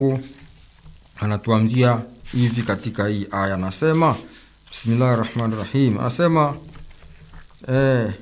anatuambia hivi katika hii aya, anasema bismillahi rahmani rahim, anasema eh,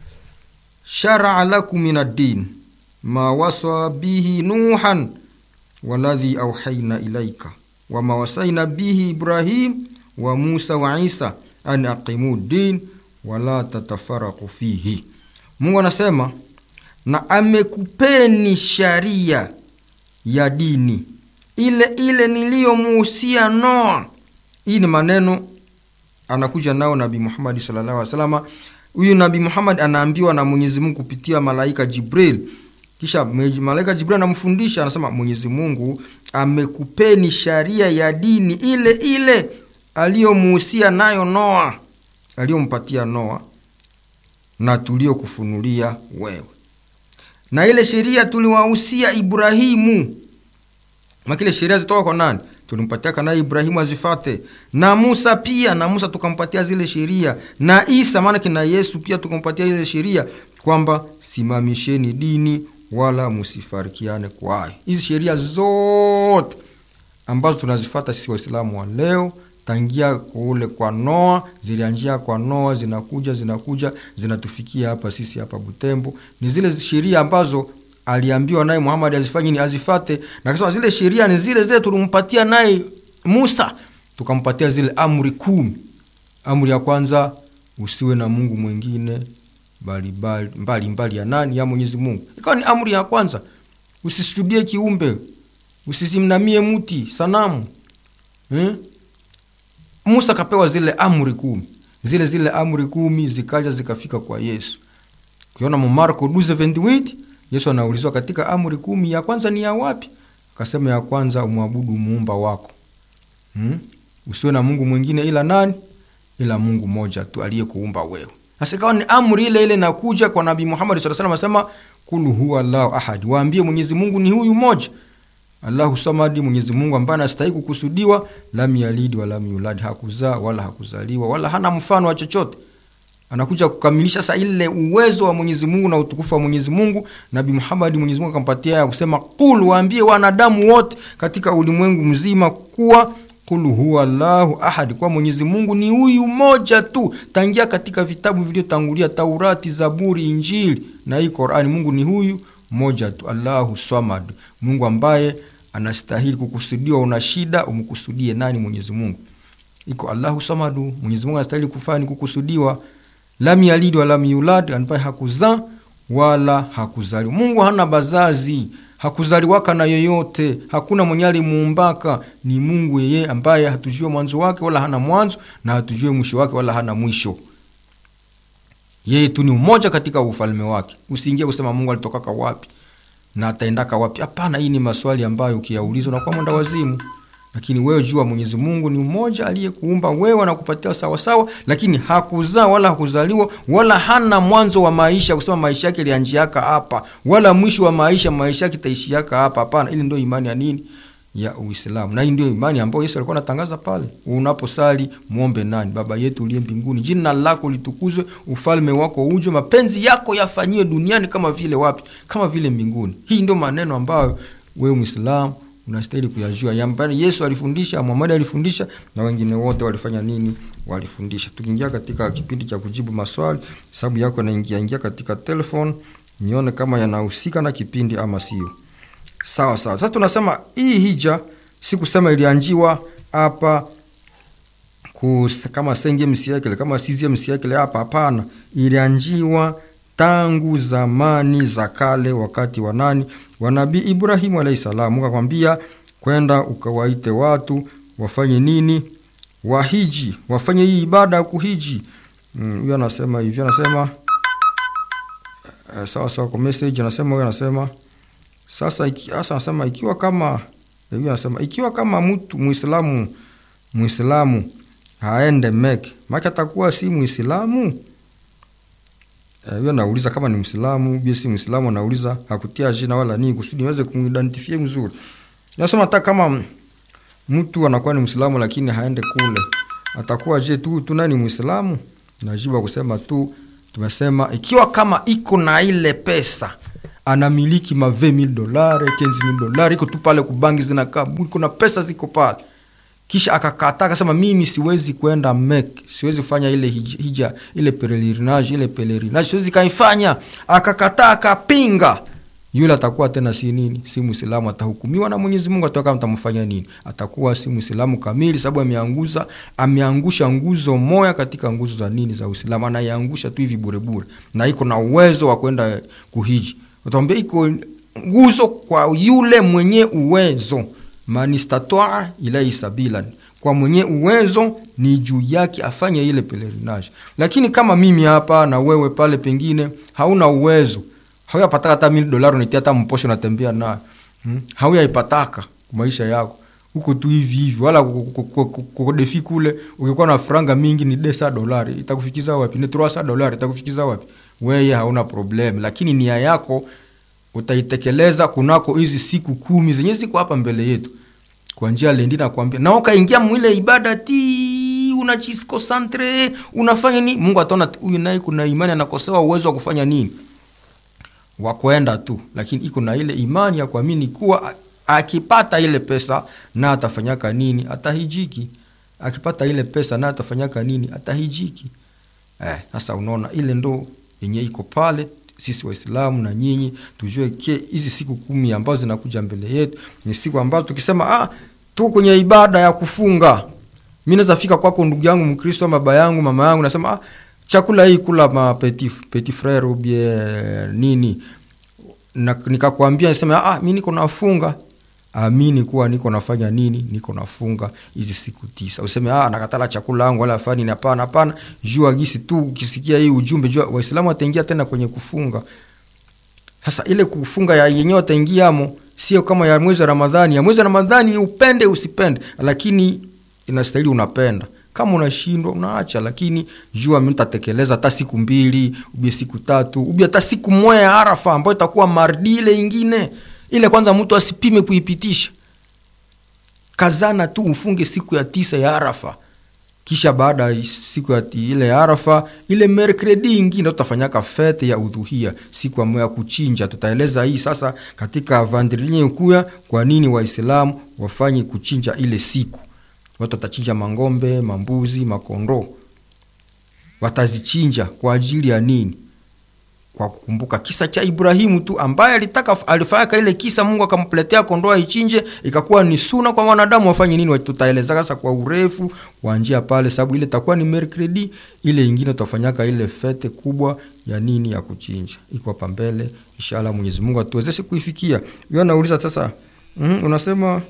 sharaa lakum min ad-din ma wasa bihi nuhan waladhi auhaina ilaika wama wasaina bihi ibrahim wa musa wa isa an aqimu din wala tatafaraku fihi. Mungu anasema na amekupeni sharia ya dini ile ile niliyomuhusia Noa. Hii ni maneno anakuja nao Nabii Muhammad sallallahu alaihi wasallam. Huyu Nabii Muhammad anaambiwa na Mwenyezi Mungu kupitia malaika Jibril, kisha malaika Jibril anamfundisha, anasema Mwenyezi Mungu amekupeni sharia ya dini ile ile aliyomuhusia nayo Noa, aliyompatia Noa na tuliokufunulia wewe, na ile sheria tuliwahusia Ibrahimu makile sheria zitoka kwa nani? Tulimpatia kana Ibrahimu azifate, na Musa pia, na Musa tukampatia zile sheria, na Isa maana kina Yesu pia tukampatia ile sheria kwamba simamisheni dini wala musifarikiane kwayo. Hizi sheria zote ambazo tunazifata sisi Waislamu wa leo tangia kule kwa Noa, zilianjia kwa Noa, zinakuja zinakuja zinatufikia hapa sisi hapa Butembo, ni zile sheria ambazo aliambiwa naye Muhammad azifanye ni azifate, na kasema zile sheria ni zile zile tulimpatia naye Musa, tukampatia zile amri kumi. Amri ya kwanza usiwe na Mungu mwingine bali bali mbali, mbali ya nani? Ya Mwenyezi Mungu. Ikawa ni amri ya kwanza, usisujudie kiumbe, usisimnamie mti sanamu hmm? Musa kapewa zile amri kumi, zile zile amri kumi zikaja zikafika kwa Yesu. Ukiona mu Marko 12:28 Yesu anaulizwa katika amri kumi ya kwanza ni ya wapi? Akasema ya kwanza umwabudu muumba wako, hmm? usiwe na Mungu mwingine ila nani? Ila Mungu moja tu aliyekuumba wewe. Sasa ikawa ni amri ile ile nakuja kwa Nabii Muhammad sallallahu alaihi wasallam, asema kul huwa Allahu ahad, waambie Mwenyezi Mungu ni huyu moja, Allahu samadi, Mwenyezi Mungu ambaye anastahili kukusudiwa, lam yalid wala lam yulad, hakuzaa wala hakuzaliwa wala hana mfano wa chochote anakuja kukamilisha sasa ile uwezo wa Mwenyezi Mungu na utukufu wa Mwenyezi Mungu. Nabii Muhammad Mwenyezi Mungu akampatia ya kusema qul, waambie wanadamu wote katika ulimwengu mzima kuwa qul huwa Allahu ahad, kwa Mwenyezi Mungu ni huyu moja tu, tangia katika vitabu vilivyotangulia Taurati, Zaburi, Injili na hii Qur'ani, Mungu ni huyu moja tu, Allahu samad, Mungu ambaye anastahili kukusudiwa. Una shida umkusudie nani? Mwenyezi Mungu. Iko Allahu samadu, Mwenyezi Mungu anastahili kufanya kukusudiwa lam yalid wala lam yulad, ambaye hakuzaa wala hakuzaliwa. Mungu hana bazazi, hakuzaliwaka na yoyote, hakuna mwenye alimuumbaka. Ni Mungu yeye ambaye hatujue mwanzo wake wala hana mwanzo na hatujue mwisho wake wala hana mwisho. Yeye tu ni umoja katika ufalme wake. Usiingie kusema Mungu alitokaka wapi na ataendaka wapi. Hapana, hii ni maswali ambayo ukiyaulizwa unakuwa mwenda wazimu lakini wewe jua Mwenyezi Mungu ni mmoja aliyekuumba wewe na kupatia sawasawa, lakini hakuzaa wala hakuzaliwa wala hana mwanzo wa maisha kusema maisha yake ilianjiaka hapa, wala mwisho wa maisha maisha yake itaishiaka hapa. Hapana, ili ndio imani ya nini? Ya Uislamu. Na hii ndio imani ambayo Yesu alikuwa anatangaza pale, unaposali muombe nani? Baba yetu uliye mbinguni, jina lako litukuzwe, ufalme wako uje, mapenzi yako yafanyiwe duniani kama vile wapi? Kama vile mbinguni. Hii ndio maneno ambayo wewe Muislamu unastahili kuyajua yambani. Yesu alifundisha, Muhammad alifundisha, na wengine wote walifanya nini? Walifundisha. Tukiingia katika kipindi cha kujibu maswali, sababu yako naingia ingia katika telefone, nione kama yanahusika na kipindi ama sio. Sawa sawa. Sasa tunasema hii hija si kusema ilianjiwa hapa kama senge msiakile kama sizie msiakile hapa, hapana. Ilianjiwa tangu zamani za kale, wakati wa nani wa Nabii Ibrahimu alayhi salamu, akakwambia kwenda ukawaite watu wafanye nini? Wahiji, wafanye hii ibada ya kuhiji. Huyo mm, anasema hivyo, anasema uh, sawa sawa. Kwa message anasema huyo anasema sasa, iki, asa anasema ikiwa kama huyo anasema ikiwa kama mtu Muislamu Muislamu haende Meke, maki atakuwa si Muislamu huyo anauliza kama ni Mwislamu bia si Mwislamu, anauliza hakutia jina wala nini kusudi niweze kumuidentify mzuri. Nasema hata kama mtu anakuwa ni Mwislamu lakini haende kule, atakuwa je tu tu nani Mwislamu? Najibu kusema tu tumesema ikiwa kama iko na ile pesa anamiliki ma 20000 dolari 15000 dolari iko tu pale kubangi zinakaa kuna pesa ziko pale kisha akakataa akasema mimi siwezi kwenda mek siwezi kufanya ile hij- hija ile pelerinage ile pelerinage siwezi kaifanya akakataa akapinga yule atakuwa tena si nini si mwislamu atahukumiwa na mwenyezi mungu atoka mtamfanya nini atakuwa si mwislamu kamili sababu ameanguza ameangusha nguzo moya katika nguzo za nini za uislamu anaiangusha tu hivi burebure na iko na uwezo wa kwenda kuhiji utambia iko nguzo kwa yule mwenye uwezo manistataa ilaihi sabilan kwa mwenye uwezo ni juu yake afanye ile pelerinage lakini kama mimi hapa na wewe pale pengine hauna uwezo hauyapataka hata mili dolari unaitia hata mposho natembea nayo hmm? hauyaipataka maisha yako huko tu hivi hivi wala kodefi kule ukikuwa na franga mingi ni desa dolari itakufikiza wapi ni troasa dolari itakufikiza wapi weye hauna problem lakini nia yako utaitekeleza kunako hizi siku kumi zenye ziko hapa mbele yetu kwa njia lendi nakwambia na ukaingia mwile ibada ti unajiskosantre unafanya nini mungu ataona huyu naye kuna imani anakosewa uwezo wa kufanya nini wa kwenda tu lakini iko na ile imani ya kuamini kuwa a- akipata ile pesa na atafanyaka nini atahijiki akipata ile pesa na atafanyaka nini atahijiki eh, sasa unaona ile ndo yenye iko pale sisi waislamu na nyinyi tujue ke hizi siku kumi ambazo zinakuja mbele yetu ni siku ambazo tukisema ah, tuko kwenye ibada ya kufunga mi naweza fika kwako ndugu yangu mkristo baba yangu mama yangu nasema ah, chakula hii kula ma petit, petit frere ubie nini na, nikakwambia nisema ah, mi niko nafunga amini kuwa niko nafanya nini niko nafunga hizi siku tisa useme ah, nakatala chakula yangu wala fani ni hapana hapana jua gisi tu ukisikia hii ujumbe jua waislamu wataingia tena kwenye kufunga sasa ile kufunga ya yenyewe wataingiamo sio kama ya mwezi wa ramadhani ya mwezi wa ramadhani upende usipende lakini inastahili unapenda kama unashindwa unaacha lakini jua mi nitatekeleza hata siku mbili ubie siku tatu ubie hata siku moja ya arafa ambayo itakuwa mardi ile ingine ile kwanza mtu asipime kuipitisha kazana tu ufunge siku ya tisa ya arafa kisha baada ya siku ya ti- ile ya arafa ile merkredi ingine tutafanyaka fete ya udhuhia siku ambayo ya kuchinja tutaeleza hii sasa katika vandrilinye ukuya kwa nini waislamu wafanye kuchinja ile siku watu watachinja mangombe mambuzi makondoo watazichinja kwa ajili ya nini kwa kukumbuka kisa cha ibrahimu tu ambaye alitaka alifanyaka ile kisa mungu akampletea kondoo aichinje ikakuwa ni suna kwa wanadamu wafanye nini tutaeleza sasa kwa urefu kwa njia pale sababu ile itakuwa ni mercredi ile ingine tutafanyaka ile fete kubwa ya nini ya kuchinja iko hapa mbele inshallah mwenyezi mungu atuwezeshe kuifikia yo nauliza sasa mm, unasema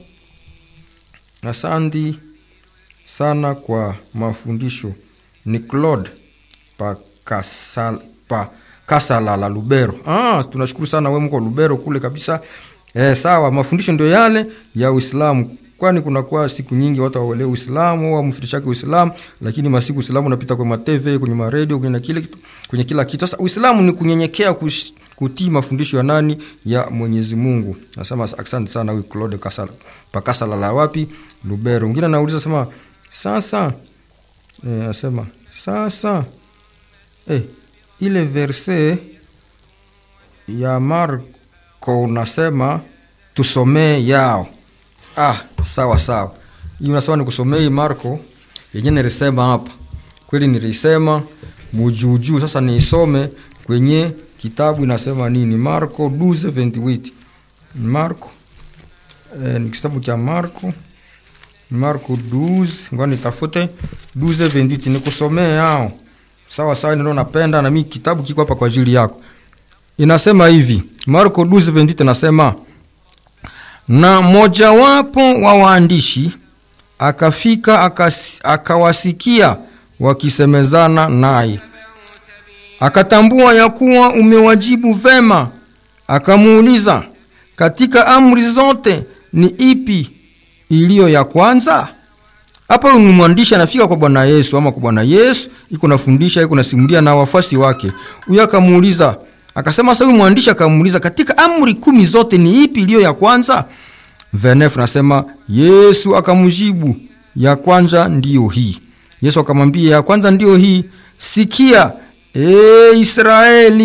asandi sana kwa mafundisho ni claude pakasal, pa kasala la lubero ah, tunashukuru sana we mko lubero kule kabisa eh, sawa mafundisho ndio yale ya uislamu kwani kunakuwa siku nyingi watu hawelewi uislamu wamfundishake uislamu lakini masiku uislamu unapita kwenye matv kwenye maredio kwenye kile kitu kwenye kila kitu sasa uislamu ni kunyenyekea kush, kutii mafundisho ya nani ya mwenyezi mungu nasema asante sana huyu claude kasala pakasala la wapi lubero mwingine anauliza sema sasa eh, asema sasa eh, ile verse ya marko unasema tusomee yao ah sawa sawa hii unasema nikusomee hii marko yenye nilisema hapa kweli nilisema mujuujuu sasa niisome kwenye kitabu inasema nini marko 12:28 marko eh, ni kitabu cha marko marko 12 ngoja nitafute 12:28 nikusomee yao sawa sawa ndio napenda na mimi kitabu kiko hapa kwa ajili yako inasema hivi marko 12:28 nasema na mojawapo wa waandishi akafika akas, akawasikia wakisemezana naye akatambua ya kuwa umewajibu vema akamuuliza katika amri zote ni ipi iliyo ya kwanza hapa ni mwandishi anafika kwa bwana yesu ama kwa bwana yesu iko nafundisha iko nasimulia na wafuasi wake huyo akamuuliza akasema sasa huyu mwandishi akamuuliza katika amri kumi zote ni ipi iliyo ya kwanza venef nasema yesu akamjibu ya kwanza ndiyo hii yesu akamwambia ya kwanza ndiyo hii sikia e israeli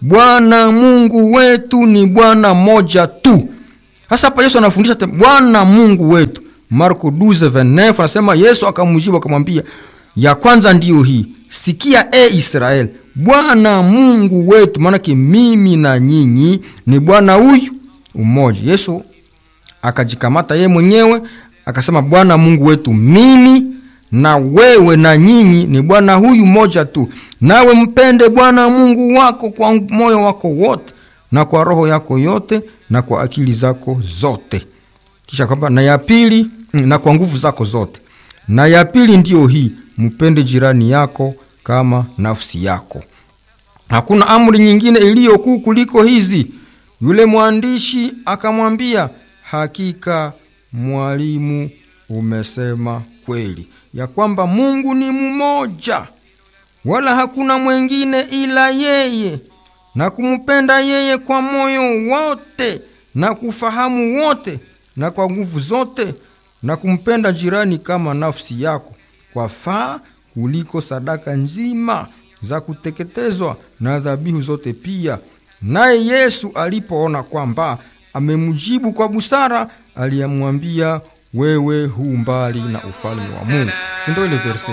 bwana mungu wetu ni bwana moja tu sasa hapa yesu anafundisha te- bwana mungu wetu marko 12:29 anasema yesu akamjibu akamwambia ya kwanza ndiyo hii sikia e israel bwana mungu wetu maanake mimi na nyinyi ni bwana huyu umoja yesu akajikamata yeye mwenyewe akasema bwana mungu wetu mimi na wewe na nyinyi ni bwana huyu moja tu nawe mpende bwana mungu wako kwa moyo wako wote na kwa roho yako yote na kwa akili zako zote kisha kwamba na ya pili na kwa nguvu zako zote na ya pili ndiyo hii mpende jirani yako kama nafsi yako hakuna amri nyingine iliyo kuu kuliko hizi yule mwandishi akamwambia hakika mwalimu umesema kweli ya kwamba mungu ni mmoja wala hakuna mwengine ila yeye na kumpenda yeye kwa moyo wote na kufahamu wote na kwa nguvu zote na kumpenda jirani kama nafsi yako kwa faa kuliko sadaka nzima za kuteketezwa na dhabihu zote pia naye yesu alipoona kwamba amemjibu kwa busara aliyemwambia wewe hu mbali na ufalme wa mungu sindo ile verse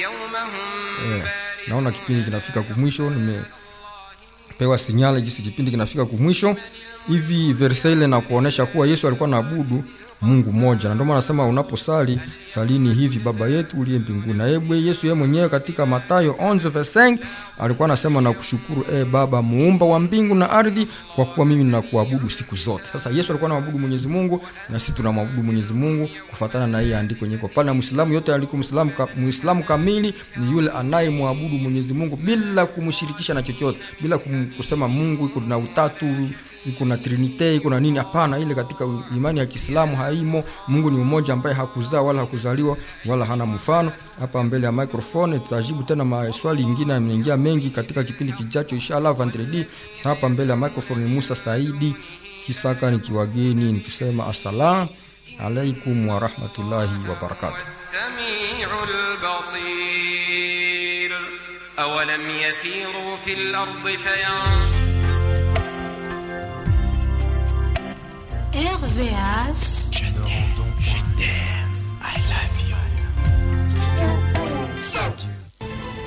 eh, naona kipindi kinafika kumwisho nimepewa sinyale jinsi kipindi kinafika kumwisho hivi verse ile na kuonesha kuwa yesu alikuwa naabudu mungu moja na ndio maana anasema unaposali salini hivi baba yetu uliye mbinguni na yeye yesu yeye mwenyewe katika matayo 11:5 alikuwa anasema na kushukuru e baba muumba wa mbingu na ardhi kwa kuwa mimi ninakuabudu siku zote sasa yesu alikuwa anamwabudu mwenyezi mungu na sisi tunamwabudu mwenyezi mungu kufatana na hii andiko nyeko pale na mwislamu yote aliko mwislamu ka, mwislamu kamili ni yule anayemwabudu mwenyezi mungu bila kumshirikisha na chochote bila kum, kusema mungu iko na utatu iko na trinite iko na nini hapana ile katika imani ya kiislamu haimo mungu ni mmoja ambaye hakuzaa wala hakuzaliwa wala hana mfano hapa mbele ya microphone tutajibu tena maswali ingine yameingia mengi katika kipindi kijacho inshallah vendredi hapa mbele ya microphone ni musa saidi kisaka nikiwageni nikisema assalam alaikum warahmatullahi wabarakatuh السميع البصير أولم يسيروا في الأرض فينظروا RVH